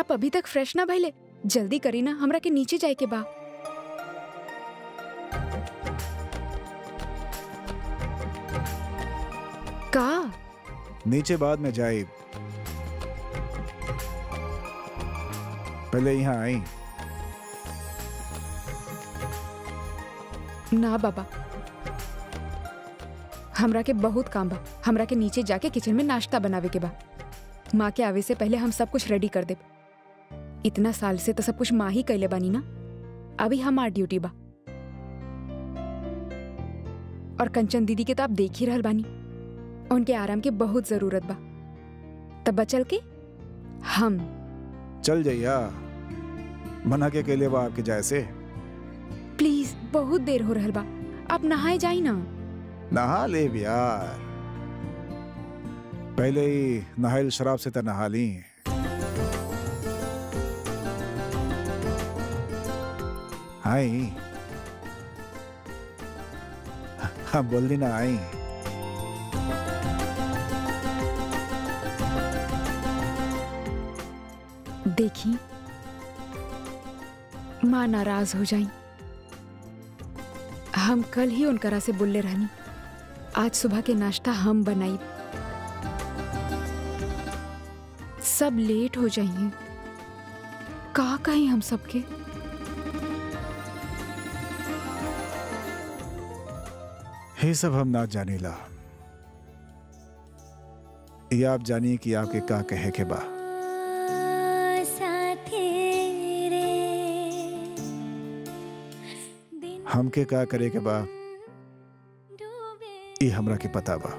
आप अभी तक फ्रेश ना भइले जल्दी करी ना हमरा के नीचे जाए के बा का नीचे बाद में जाए पहले यहाँ आई ना बाबा हमरा के बहुत काम बा हमरा के नीचे जाके किचन में नाश्ता बनावे के बा माँ के आवे से पहले हम सब कुछ रेडी कर देब इतना साल से तो सब कुछ माँ ही कैले बानी ना अभी हमार ड्यूटी बा और कंचन दीदी के तो आप देख ही रहल बानी उनके आराम की बहुत जरूरत बा तब बचल के हम चल जाइया मना के अकेले बा आपके जाए से प्लीज बहुत देर हो रहल बा आप नहाए जाई ना नहा ले भी यार पहले ही नहाइल शराब से तो नहा ली आई हाँ बोल दी ना आई देखी माँ नाराज हो जाई हम कल ही उनकरा से बोलले रहनी आज सुबह के नाश्ता हम बनाई सब लेट हो जाइए का कहीं हम सबके ये सब हम ना जाने ला ये आप जानिए कि आपके का कहे के बा हमके का करे के बा ये हमरा के पता बा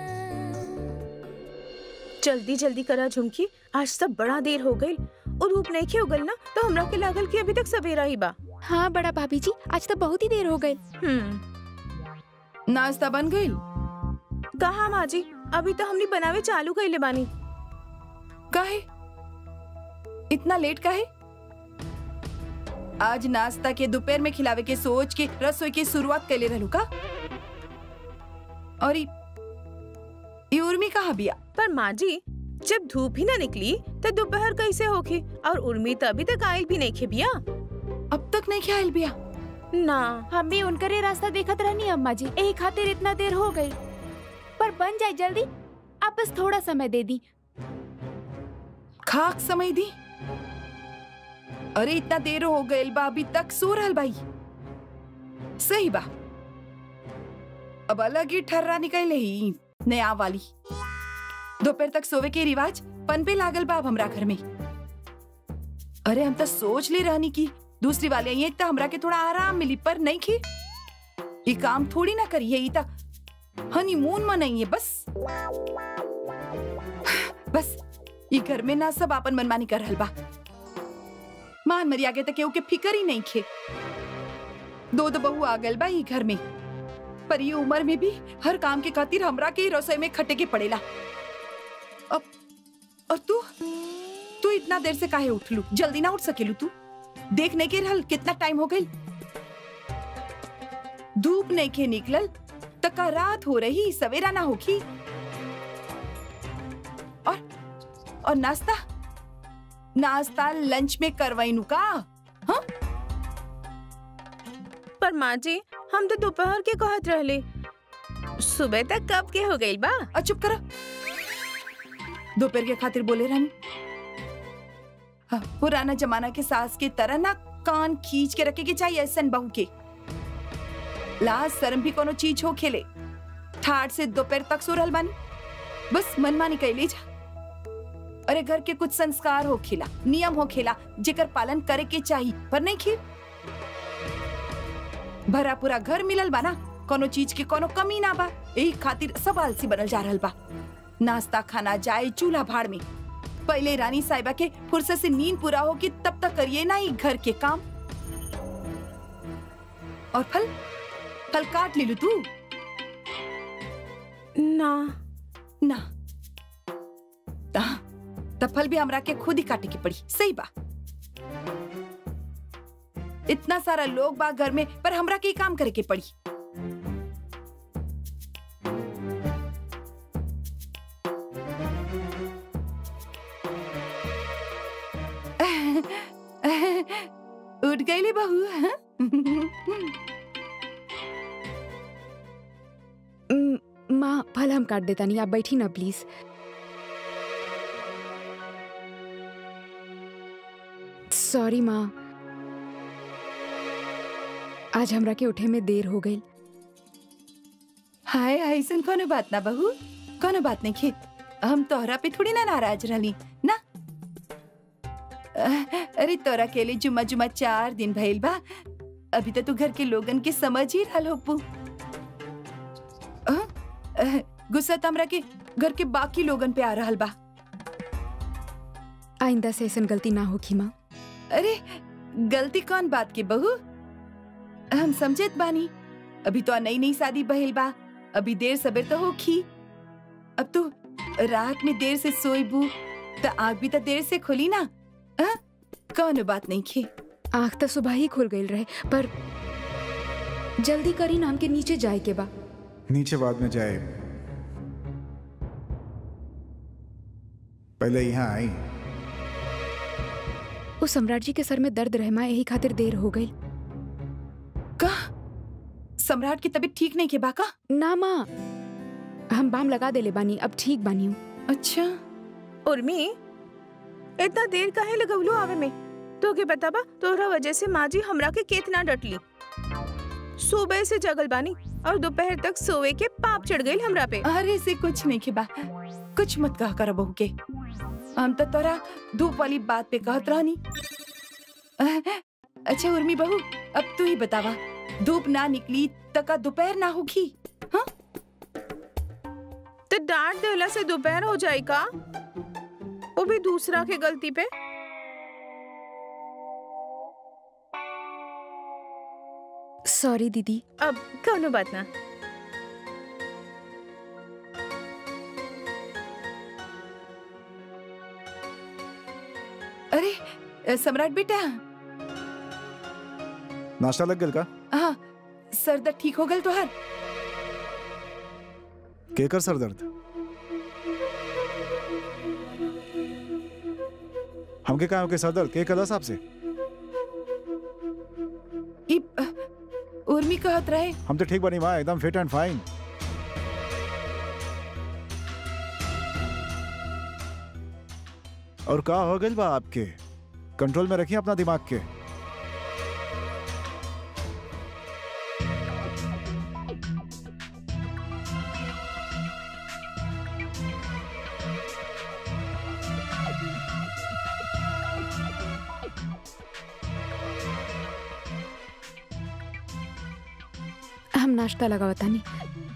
जल्दी जल्दी करा झुमकी आज तक बड़ा देर हो गई और धूप नहीं खे उगल ना तो हमरा के लागल कि अभी तक सवेरा ही बा हाँ बड़ा भाभी जी आज तो बहुत ही देर हो गई हम्म नाश्ता बन गई कहा माँ जी अभी तो हमने बनावे चालू कैले बानी काहे इतना लेट काहे आज नाश्ता के दोपहर में खिलावे के सोच के रसोई की शुरुआत कैले रहलू का और ई ई उर्मी कहाँ बिया पर माँ जी जब धूप ही ना निकली तो दोपहर कैसे होगी और उर्मी तो अभी तक आयल भी नहीं खे बिया अब तक नहीं ख्याल बिया ना हम भी उनकरे रास्ता देखत रहनी अम्मा जी यही खातिर इतना देर हो गई पर बन जाए जल्दी आप बस थोड़ा समय दे दी खाक समय दी अरे इतना देर हो गइल बा अभी तक सो रहल भाई सही बा अब अलग ही ठर्रा निकल ही नया वाली दोपहर तक सोवे के रिवाज पन पे लागल बा अब हमरा घर में अरे हम तो सोच ले रहनी की दूसरी वाले आई तो हमरा के थोड़ा आराम मिली पर नहीं की ये काम थोड़ी ना करी है ई हनीमून मनाइए बस बस ई घर में ना सब आपन मनमानी कर रहल बा मान मरी आगे तक केहू के फिकर ही नहीं खे दो दो बहू आ गल बा ई घर में पर ये उम्र में भी हर काम के खातिर हमरा के ही रसोई में खटे के पड़ेला अब और तू तू इतना देर से काहे उठलू जल्दी ना उठ सकेलू तू देख नहीं के रहल कितना टाइम हो गई धूप नहीं के निकलल तका रात हो रही सवेरा ना होगी और और नाश्ता नाश्ता लंच में करवाइनू का हाँ पर माँ जी हम तो दोपहर के कहत रहले सुबह तक कब के हो गई बा और चुप करो दोपहर के खातिर बोले रानी हाँ, पुराना जमाना के सास के तरह ना कान खींच के रखे के चाहिए ऐसन बहू के लाज शर्म भी कोनो चीज हो खेले ठाट से दोपहर तक सो रहल बानी बस मनमानी कैले जा अरे घर के कुछ संस्कार हो खेला नियम हो खेला जेकर पालन करे के चाहिए पर नहीं खे भरा पूरा घर मिलल बा ना कोनो चीज के कोनो कमी ना बा यही खातिर सब आलसी बनल जा रहल बा नाश्ता खाना जाए चूल्हा भाड़ में पहले रानी साहिबा के फुर्सत से नींद पूरा हो कि तब तक करिए ना ही घर के काम और फल फल काट ले लू तू ना ना ता- तब फल भी हमरा के खुद ही काटे की पड़ी सही बा इतना सारा लोग बा घर में पर हमरा के ही काम करे के पड़ी उठ गईली बहू हाँ? म, माँ फल हम काट देता नहीं आप बैठी ना प्लीज सॉरी माँ आज हमरा के उठे में देर हो गई हाय ऐसन कोनो बात ना बहू कोनो बात नहीं खे हम तोहरा पे थोड़ी ना नाराज रहली ना अह, अरे तोरा के लिए जुम्मा जुम्मा चार दिन भइल बा अभी तो तू घर के लोगन के समझ ही रहल होपू अह, अह, गुस्सा तो हमरा के घर के बाकी लोगन पे आ रहल बा आइंदा से ऐसा गलती ना होगी माँ अरे गलती कौन बात की बहू हम समझत बानी अभी तो नई नई शादी बहिल बा अभी देर सबेर तो होखी अब तू रात में देर से सोईबू तो आँख भी तो देर से खुली ना हाँ? कौन बात नहीं खे आँख तो सुबह ही खुल गई रहे पर जल्दी करी नाम के नीचे जाए के बा नीचे बाद में जाए पहले यहाँ आई उस सम्राट जी के सर में दर्द रहे माँ यही खातिर देर हो गई का सम्राट की तबीयत ठीक नहीं के बाका ना माँ हम बाम लगा देले बानी अब ठीक बानी हूँ अच्छा उर्मी इतना देर काहे लगवलो आवे में तो के बताबा तोहरा वजह से माँ जी हमरा के केतना डटली सुबह से जगल बानी और दोपहर तक सोए के पाप चढ़ गई हमरा पे अरे से कुछ नहीं के बा कुछ मत कहा कर बहू के हम तो तोरा धूप वाली बात पे कहत रहनी अह, अच्छा उर्मी बहू अब तू ही बतावा धूप ना निकली तका दोपहर ना होगी हाँ तो डांट देला से दोपहर हो जाए का वो भी दूसरा के गलती पे सॉरी दीदी अब कौनो बात ना अरे अ, सम्राट बेटा नाश्ता लग गल का हाँ सर दर्द ठीक हो गल तोहर केकर सर दर्द हमके कहा के सर दर्द के कला साहब से ई अ, उर्मी कहत रहे हम तो ठीक बनी माँ एकदम फिट एंड फाइन और का हो गई बा आपके कंट्रोल में रखिए अपना दिमाग के हम नाश्ता लगावता नहीं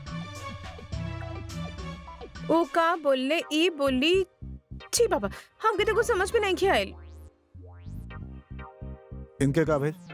ओ का बोलले ई बोली छी बाबा हमके तो कुछ समझ में नहीं आयल इनके का भाई